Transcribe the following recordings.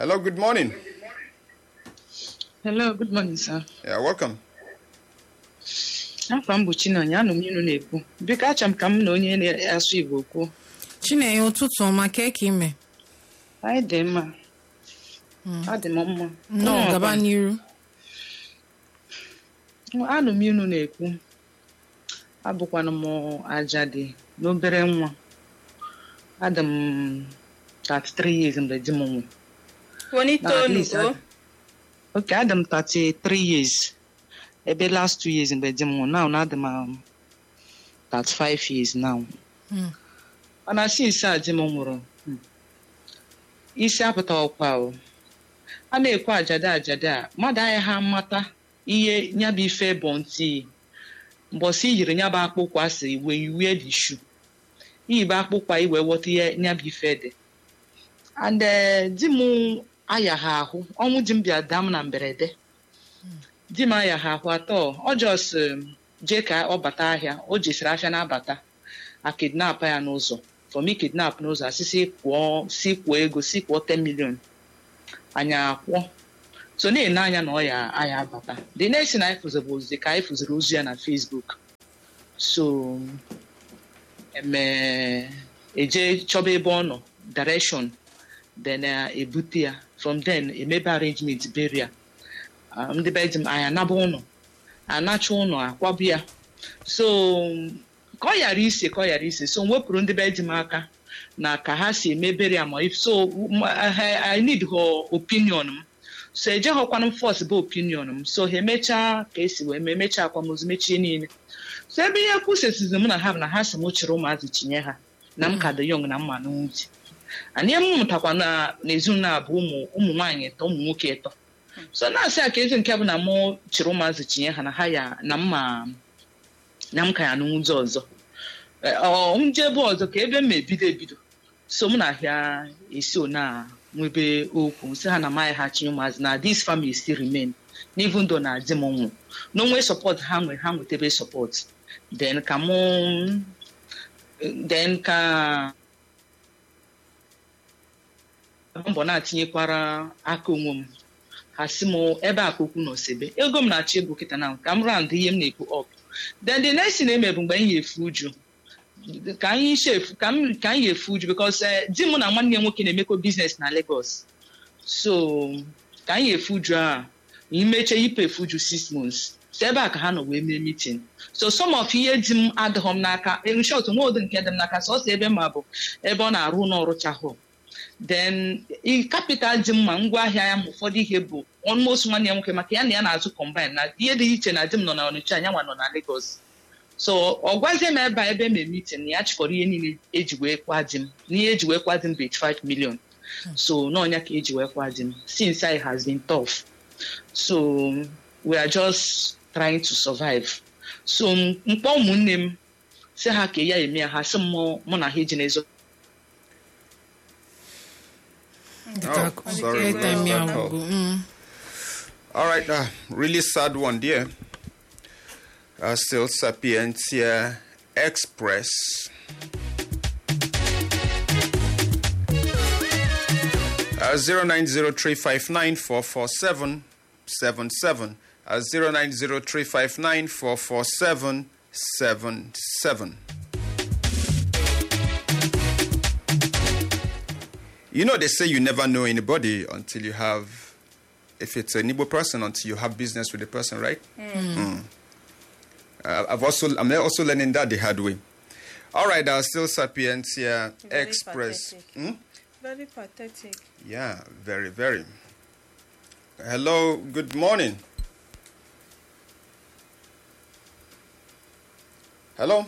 Hello, good morning. Hello, good morning, sir. Yeah, welcome. Afọ m bụ Chinonye, anụ m inu na-ekwu. Biko achọ m ka m na onye na-asụ Igbo kwuo. Chinenye ụtụtụ ọma ka eke ime Anyị dị mma. Ọ dị m mma. nnọọ Ụmụ gaba ọkwa. n'iru Anụ m inu na-ekwu. Abụkwanụ m ajadi n'obere nwa. Adị m 33 years mgbe di m nwụrụ. Wani Na at tonu least o? adị- Okay, adị m 33 years. Ebe last two years mgbe di m nwụrụ. Now na adị m um, 35 years now. Mm. mana since a di m nwụrụ hmm, isi apụta ọkwa o a na-ekwe ajada ajada a mmadụ agaghị amata ihe nyabụ ife bụ ntị mbọsị i yiri nyabụ akpụkwa asị when you wear the shoe iyibe akpụkwa iwe ghọta ihe nyabụ ife dị and eh, di m ayaghị ahụ ọnwụ di m bịa daa m na mberede di m ayaghị ahụ atọ ọ jos jee ka ọ bata ahịa o jesiri ahịa na-abata a kidnap ya n'ụzọ from i kidnap n'ụzọ asị si kwụọ si kwụọ ego si kwụọ 10 million anyị akwụọ so na-ene anya na ọ ya aya abata the next thing anyị fụziri bụ ozi ka anyị fụziri ozi ya na facebook so eme eje chọba ebe ọ nọ direction then uh, ebute ya from then emebe arrangement beria uh, ndị be di m anyị anaba ụlọ anacha ụlọ akwabu ya so ka ọ ghara ise ka ọ ghara ise so m wepụrụ ndị be di m aka na ka ha si emebere ya ma if so m- I, I need her opinion m so ejeghọkwana m fọs bụ opinion m so ha emechaa ka esi wee mee mechaa akwamozu mechie niile so ebe ihe kwusesizi m na ha bụ na ha si m chịrị ụmụazị tinye ha na m ka dị yọng na mma n'uche anyị m mụtakwa na n'ezinụlọ a bụ ụmụ ụmụ nwaanyị ịtọ ụmụ nwoke ịtọ so na-asị a ka ezi nke bụ na mụ chịrị ụmụazị tinye ha na ha ya na mma na m ka ya n'ụzọ ọzọ Eh, ọ nje ebe ọzọ ka ebe m ebido ebido so m na-ahịa esi na nwebe okwu si ha na amaghị ha chi ụmụazị na this family still remain n'even though na di m nwụ na onwe support ha nwe ha nwetebe support then ka mụ then ka mbọ na-atinyekwara aka onwe m ha si m ebe a ka okwu nọ sebe ego m na-achọ ego kịta na ka m rand ihe m na-ekwu up then the next thing eme bụ mgbe anyị efu uju ka anyị shefu ka m ka anyị efu uju because eh, di m na nwanne ya nwoke na-emekọ biznes na Lagos so ka anyị efu uju a imeche ipe efu uju six months so ebe a ka ha nọ wee mee meeting so some of ihe di m adịghị m n'aka in short nwa ụdị nke dị m n'aka sọsọ ebe ma bụ ebe ọ na-arụ n'ọrụ chahụ then i capital dị mma ngwaahịa ya ma ụfọdụ ihe bụ almost nwanne ya nwoke maka ya na ya na-azụ combine na ihe dị iche na di m nọ na Ọnịcha anyanwa nọ na Lagos so ọ gwazie m ebe a ebe eme meeting na ya chịkọrọ ihe niile eji wee kwa di m na ihe eji wee kwa di m bụ 85 million so n'ọnya ka eji wee kwa di m since I has been tough so we are just trying to survive so m- mkpọ ụmụnne m si ha ka ya eme ya ha sị m mụ mụ na ha eji n'ezo Dịka Oh, sorry, airtime ya that gwụgo mm. All right, uh, really sad one there. Uh, still Sapientia Express. Uh, 090359447777. Uh, 090359447777. You know, they say you never know anybody until you have, if it's an Igbo person, until you have business with the person, right? Mm. Uh, I've also, I'm also learning that the hard way. All right, uh, still Sapientia Very Express. pathetic. Hmm? Very pathetic. Yeah, very, very. Hello, good morning. Hello?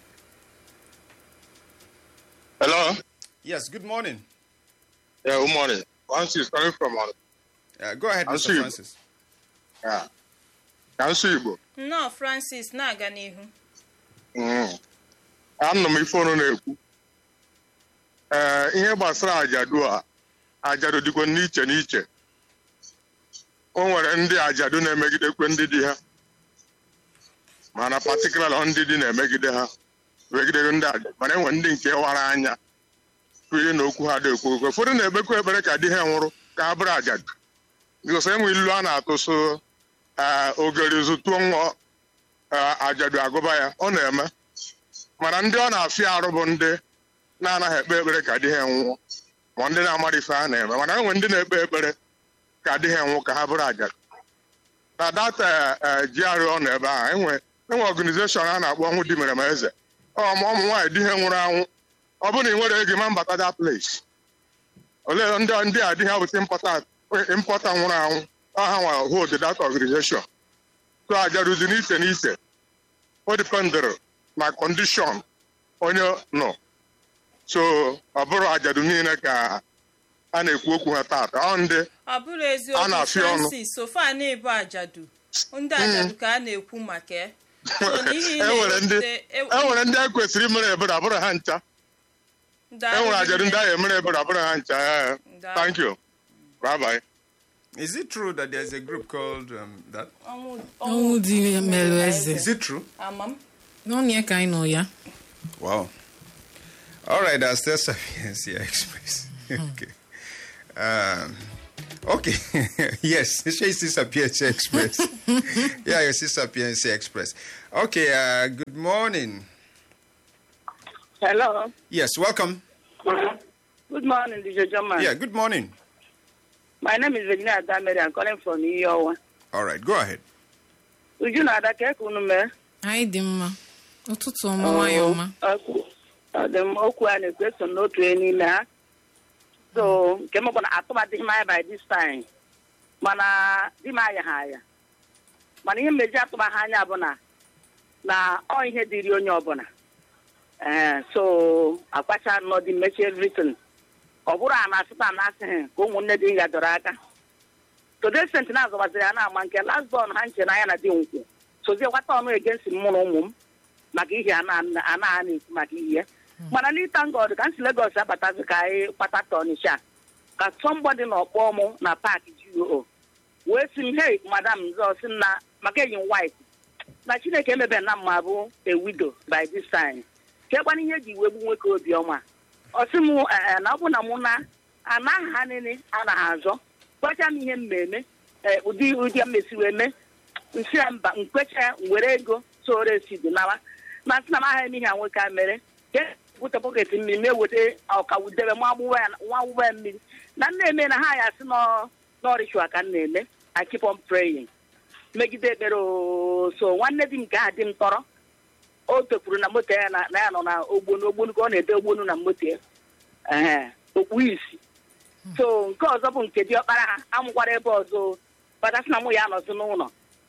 Hello. Yes, good morning. Yeah, good morning. Francis coming from uh, Uh, go ahead, I'll Mr. see you. Francis. yeah. Council Igbo. Nnọọ Francis na-aga n'ihu. Mm. Anọ m ife ọnụ na-ekwu. Ee, ihe gbasara ajadu a, ajadu dịkwa n'iche n'iche. O nwere ndị ajadu na-emegidekwe ndị di ha. Mana patikulala ndị di na-emegide ha. Megide ndị ajadu. Mana enwere ndị nke wara anya. Kwuye na okwu ha dị ekwu okwu. Ụfọdụ na-ekpekwa ekpere ka di ha nwụrụ. ka ha bụrụ ajadu bikos enwe ilu a na-atụ so ee, ogeri zụtuo nwa ee, ajadu agụba ya ọ na-eme mana ndị ọ na-afịa arụ bụ ndị na-anaghị ekpe ekpere ka di ha nwụọ ma ndị na-amara ife ha na-eme mana enwe ndị na-ekpe ekpere ka di ha nwụ ka ha bụrụ ajadu na data GRA ọ nọ ebe ahụ enwe enwe ọganizeshọn a na-akpọ ọnwụ di mere ma eze ọ ma ụmụ nwaanyị di ha nwụrụ anwụ ọ bụrụ na ị nwere ego ma mbata that place olee ndị ndị a di ha bụta impọta impọta nwụrụ anwụ ọ ha nwa hold that organization so ajaruzi n'iche n'iche o dipendịrị na kọndishọn onye nọ so ọ bụrụ ajadu niile ka a na-ekwu okwu ha taata ọ ndị ọ bụrụ A eziokwu na-afịa ọnụ. francis sofa na-ebu ajadu ndị ajadu ka a na-ekwu maka ya so na ihe ị enwere ndị na-ewute- e- enwere ndị a kwesịrị imere ebere abụrụ ha ncha ndị enwere ahụ ajadu ndị ahụ emere ebere abụrụ ha ncha ee. Ndị thank you bye bye Is it true that there's a group called um, that? ọnwụ ọnwụ dị merụ eze Is it true? ama m n'ọnụ ya ka anyị nọ ya Wow. All right, that's the Sapiencia Express. okay. Um, okay. yes, she is Sapiencia Express. yeah, you see Sapiencia Express. Okay, uh, good morning. Hello. Yes, welcome. Good morning, DJ German. Yeah, good morning. My name is Virginia Adamere. I'm calling from Iyowa. All right, go ahead. Uju na ada ka unu mee? anyị dị mma ụtụtụ ọma nwayọ ọma Okwu- ọ dị m okwu a na-ekwu eso m n'otu onye n'ime ha. So nke m bụ na atụmadịghị m anya by this time. Mana di m aya ha aya. Mana ihe mmeji atụmaghị anya bụ na na ọ ihe dịrị onye ọbụla. Ee, so akpacha nnọọ dị mmechi everything. Ọ bụrụ a na-asịta a na-asịghị ka ụmụnne dị ya dọrọ aka. today sent na azọbaziri ya na-ama nke last born ha nche n'anya na dị nkwụ sozie gwata ọnụ egensi m mụ na ụmụ m maka ihe a na- a na-ha na-ekwu maka ihe ya mana n'ịta ngọdụ ka m si Lagos abatazi ka anyị kpata tọnisha ka sọmbọdị na ọkpọ mụ na paakị GO wee si m hei madam zọ si m na maka enyi m white na chineke emebe na mma bụ a widow by this time kekwana ihe eji wee gbu nwoke obiọma ọ sị m "Eh, eh, na ọ bụ na mụ na anaghị ha niile anaghị azọ gwacha m ihe m na-eme ee, ụdị ụdị mmesi wee mee nsị ya mba nkwecha were ego soro esi dị nawa ma sị na m aghaghị m ihe a nwoke a mere ke bute bọket mmiri mee weta ọkawudebe nwa agbụgbọ ya nwa agbụgbọ ya mmiri na m na-eme na ha ya sị n'ọrịchua ka m na-eme I keep on praying megide ekpere oo. so nwanne di m nke aha di m tọrọ o tokwuru na moto ya na na ya nọ na ogbonu ogbonu ka ọ na-ede ogbonu na moto ya ee okpu isi so nke ọzọ bụ nke diọkpara ha amụkwara ebe ọzọ batasị na mụ ya anọzi n'ụlọ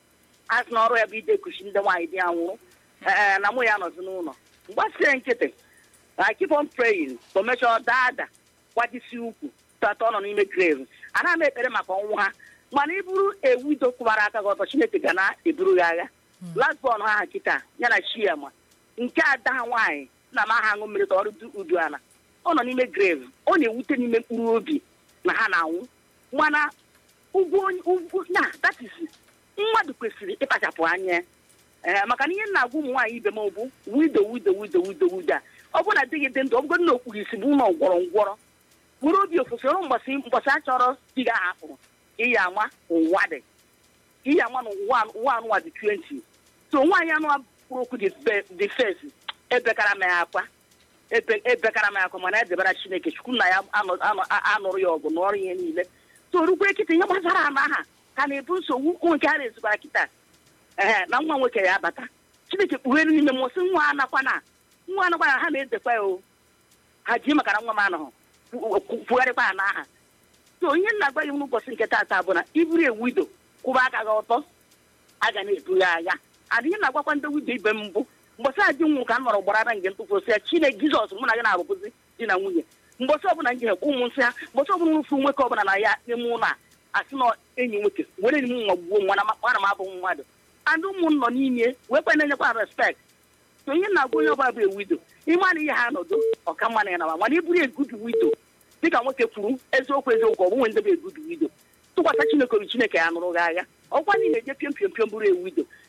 a sị na ọrụ ya bụ ide kuchi ndị nwaanyị di ya nwụrụ ee na mụ ya anọzi n'ụlọ mgbasie nkịtị I keep on praying ka o mechaa daa ada gbajisi ukwu tata ọ nọ n'ime grave ana m ekpere maka ọnwụ ha mana iburu ewido kwụbara aka gị ọtọ chineke ga na-eburu gị agha lasbọn ha kịta ya na chiama nke ada ha nwaanyị na m aha aṅụ mmiri ka ọrụ du- udu ala ọ nọ n'ime grave ọ na-ewute n'ime mkpụrụ obi na ha na-anwụ mana ugwu onye- ugwu na that is mmadụ kwesịrị ịkpachapụ anya ee maka na ihe m na-agwa ụmụ nwaanyị ibe m bụ wido wido wido wido wido a ọ bụrụ na di gị dị ndụ ọ bụgodị na okpuru isi bụ ụlọ ngwọrọ ngwọrọ bụrụ obi ofesi ọrụ mgbasị mgbasị a chọrọ di gị ahapụrụ iyi ama ụwa dị iyi ama na ụwa ụwa anụwa dị 20 so nwaanyị anụ kwuru okwu dị fesi ebekara m ya akwa ebe ebekara m ya akwa mana edebara chineke chukwu na ya anọ- anọ- a- anụrụ ya ọgụ n'ọrụ ihe niile so rukwe kịta ihe gbasara ana aha ka na-ebu nsogbu ụmụ nke a na-ezukwara kịta ee na nwa nwoke ya abata chineke kpughere n'ime m sị nwa anakwana nwa anakwana ha na-edekwa ya o ha ji maka na nwa m anọghị kwugharịkwa ya n'aha so ihe m na-agwa gị n'ụbọchị nke taata bụ na iburu ewido kwụba aka gị ọtọ a ga na-ebu ya agha adị ihe na-agwakwa ndị wido ibe m mbụ mgbọsị a di nwụ ka m nọrọ gbara nge ntụfu ya chine jizọs mụ na gị na-arụbụzi di na nwunye mgbọsị ọbụla nje hekwa ụmụ nsị ha mgbọsị ọbụla nrụfu nwoke ọbụla na ya n'ime ụlọ a asị na enyi nwoke were enyi m nwa gbuo nwa na ana m abụ mmadụ andị ụmụ m nọ n'ime wee kwe na-enyekwa respekt so ihe na-agwa onye ọbụla bụ ewido ịma na ihe ha nọdụ ọka mma na ya nawa mana iburu egudu wido dịka nwoke kwuru eziokwu eziokwu ọ bụnwe ndị bụ egudu wido tụkwasị chineke obi chineke ya nụrụ gị agha ọkwa niile eje piom piom piom bụrụ ewido